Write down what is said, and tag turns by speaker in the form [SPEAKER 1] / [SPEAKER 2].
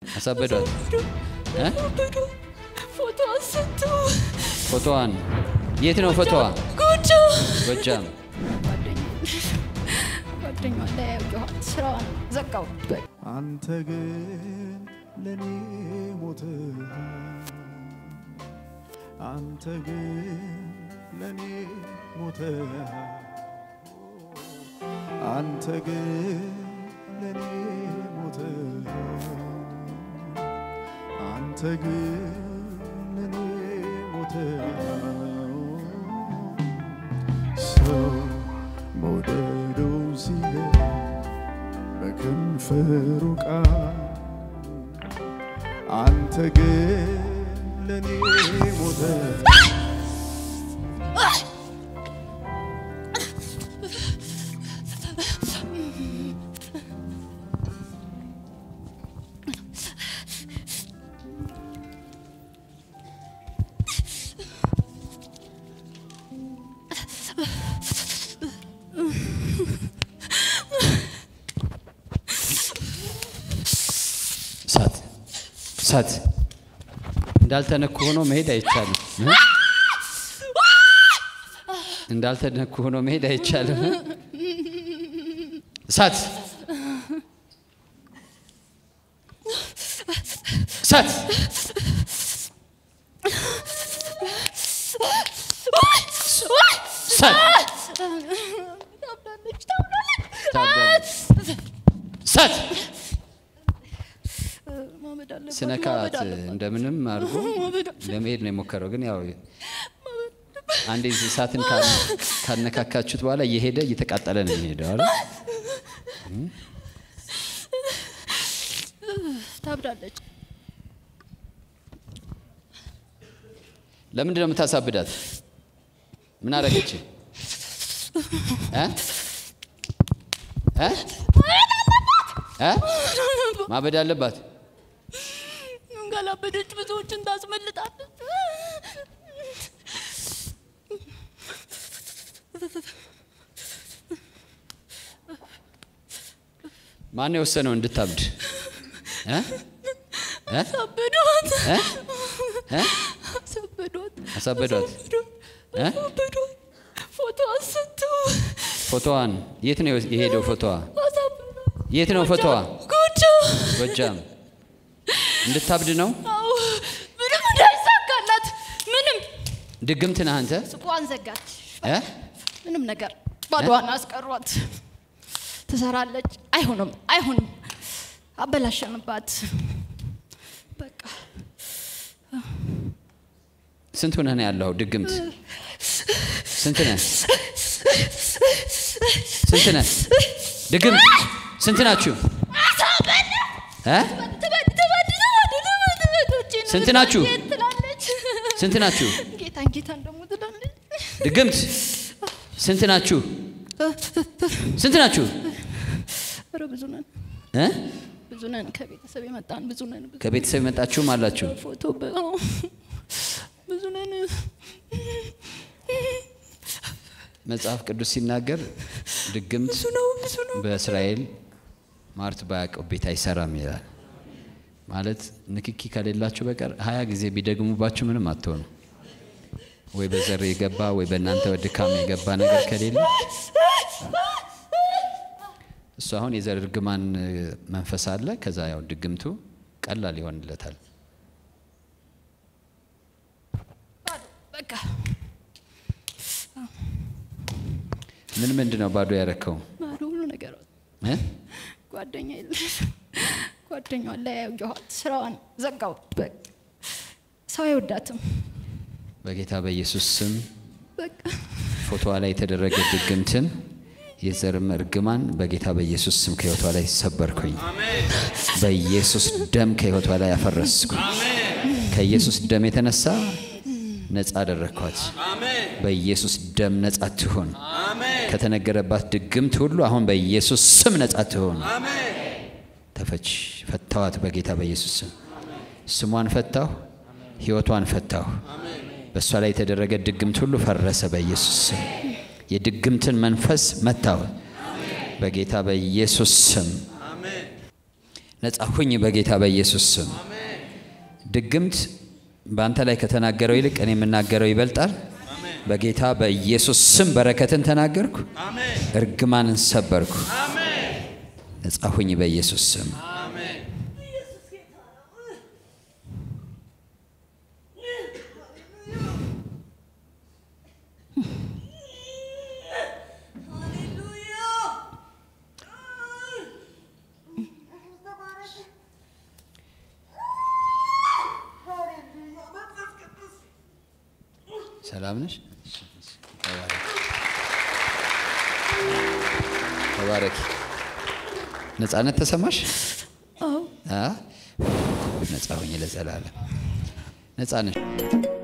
[SPEAKER 1] አሳበዷት እ?
[SPEAKER 2] ፎቶ አንስቶ
[SPEAKER 1] ፎቶዋን የት ነው ፎቶዋ?
[SPEAKER 2] ጎጆ
[SPEAKER 1] ጎጃም።
[SPEAKER 2] ጓደኛ ለያየኋት ስራዋን ዘጋው።
[SPEAKER 3] አንተ ግን ለኔ ሞትህ አንተ ግን ለኔ ሞትህ አንተ ግን ለኔ ሞትህ አንተ ግን ለኔ ሞትህ ሰው መውደዱ ሲሄድ በከንፈሩ ቃል አንተ ግን ለኔ ሞተ
[SPEAKER 1] እሳት እሳት እንዳልተነኩ ሆኖ መሄድ አይቻልም እ? እንዳልተነኩ ሆኖ መሄድ አይቻልም እ? እሳት እሳት እሳት
[SPEAKER 2] ታብዳለች ታብዳለች።
[SPEAKER 1] ታብዳለች። እሳት
[SPEAKER 2] ማመድ አለባት
[SPEAKER 1] ስነካት
[SPEAKER 2] ማመድ አለባት።
[SPEAKER 1] እንደምንም አድርጎ
[SPEAKER 2] ማመድ
[SPEAKER 1] ለመሄድ ነው የሞከረው። ግን ያው አንዴ እሳትን ካ- ካነካካችሁት በኋላ እየሄደ እየተቃጠለ ነው የሚሄደው አይደል?
[SPEAKER 2] ታብዳለች።
[SPEAKER 1] ለምንድን ነው የምታሳብዳት? ምን አደረገች? እ? እ? እ? ማበድ አለባት።
[SPEAKER 2] ካላበደች ብዙዎችን ታስመልጣለች።
[SPEAKER 1] ማን ነው የወሰነው እንድታብድ? እ? እ?
[SPEAKER 2] አሳበዷት
[SPEAKER 1] እ? እ?
[SPEAKER 2] አሳበዷት
[SPEAKER 1] አሳበዷት። እ?
[SPEAKER 2] አሳበዷት። ፎቶ አንስቶ
[SPEAKER 1] ፎቶዋን የት ነው የሄደው? ፎቶዋ
[SPEAKER 2] አሳበዷት።
[SPEAKER 1] የት ነው ፎቶዋ?
[SPEAKER 2] ጎጆ
[SPEAKER 1] ጎጃም። እንድታብድ ነው።
[SPEAKER 2] አዎ፣ ምንም እንዳይሳካላት ምንም
[SPEAKER 1] ድግምት ነህ አንተ።
[SPEAKER 2] ሱቋን ዘጋች።
[SPEAKER 1] እ?
[SPEAKER 2] ምንም ነገር ባዶዋን አስቀሯት። ትሰራለች። አይሆንም አይሆንም፣ አበላሸንባት። በቃ
[SPEAKER 1] ስንት ሆነህ ነው ያለው? ድግምት ስንት ነህ? ስንት ነህ? ድግምት ስንት ናችሁ? እ?
[SPEAKER 2] ትበድ ትበድ ትበድ ትበድ ትበድ ውጪ ነው
[SPEAKER 1] ስንት ናችሁ?
[SPEAKER 2] ትላለች።
[SPEAKER 1] ስንት ናችሁ?
[SPEAKER 2] ጌታን ጌታን ደግሞ ትላለች።
[SPEAKER 1] ድግምት ስንት ናችሁ? ስንት ናችሁ?
[SPEAKER 2] ኧረ ብዙ ነን
[SPEAKER 1] እ?
[SPEAKER 2] ብዙ ነን። ከቤተሰብ የመጣን ብዙ ነን። ብዙ
[SPEAKER 1] ከቤተሰብ የመጣችሁም አላችሁ።
[SPEAKER 2] ፎቶ በ- አዎ፣ ብዙ ነን።
[SPEAKER 1] መጽሐፍ ቅዱስ ሲናገር ድግምት
[SPEAKER 2] ብዙ ነው ብዙ ነው።
[SPEAKER 1] በእስራኤል ማርት ባያዕቆብ ቤት አይሰራም ይላል። ማለት ንክኪ ከሌላችሁ በቀር ሀያ ጊዜ ቢደግሙባችሁ ምንም አትሆኑ። ወይ በዘር የገባ ወይ በእናንተ ድካም የገባ ነገር ከሌለ እሱ አሁን የዘር እርግማን መንፈስ አለ። ከዛ ያው ድግምቱ ቀላል ይሆንለታል።
[SPEAKER 2] በቃ
[SPEAKER 1] ምን ምንድን ነው ባዶ ያረከው?
[SPEAKER 2] ባዶ ሁሉ ነገር
[SPEAKER 1] እ?
[SPEAKER 2] ጓደኛ የለሽ ጓደኛዋን ለያየኋት ስራዋን ዘጋው። በቃ ሰው አይወዳትም።
[SPEAKER 1] በጌታ በኢየሱስ ስም
[SPEAKER 2] በቃ
[SPEAKER 1] ፎቶዋ ላይ የተደረገ ድግምትን የዘርም እርግማን በጌታ በኢየሱስ ስም ከህይወቷ ላይ ሰበርኩኝ። በኢየሱስ ደም ከህይወቷ ላይ አፈረስኩ። ከኢየሱስ ደም የተነሳ ነፃ አደረግኳት። በኢየሱስ ደም ነፃ ትሆን። ከተነገረባት ድግምት ሁሉ አሁን በኢየሱስ ስም ነፃ ትሆን። ተፈች ፈታዋት። በጌታ በኢየሱስ ስም ስሟን ፈታሁ፣ ህይወቷን ፈታሁ። በእሷ ላይ የተደረገ ድግምት ሁሉ ፈረሰ በኢየሱስ ስም። የድግምትን መንፈስ መታው በጌታ በኢየሱስ ስም። ነጻ ሁኝ በጌታ በኢየሱስ ስም። ድግምት በአንተ ላይ ከተናገረው ይልቅ እኔ የምናገረው ይበልጣል። በጌታ በኢየሱስ ስም በረከትን ተናገርኩ፣ እርግማንን ሰበርኩ። ነጻ ሁኝ በኢየሱስ ስም። ሰላም ነሽ? ተባረኪ። ነጻነት ተሰማሽ?
[SPEAKER 2] አዎ
[SPEAKER 1] አ? ነጻ ሁኝ ለዘላለም። ነጻ ነሽ።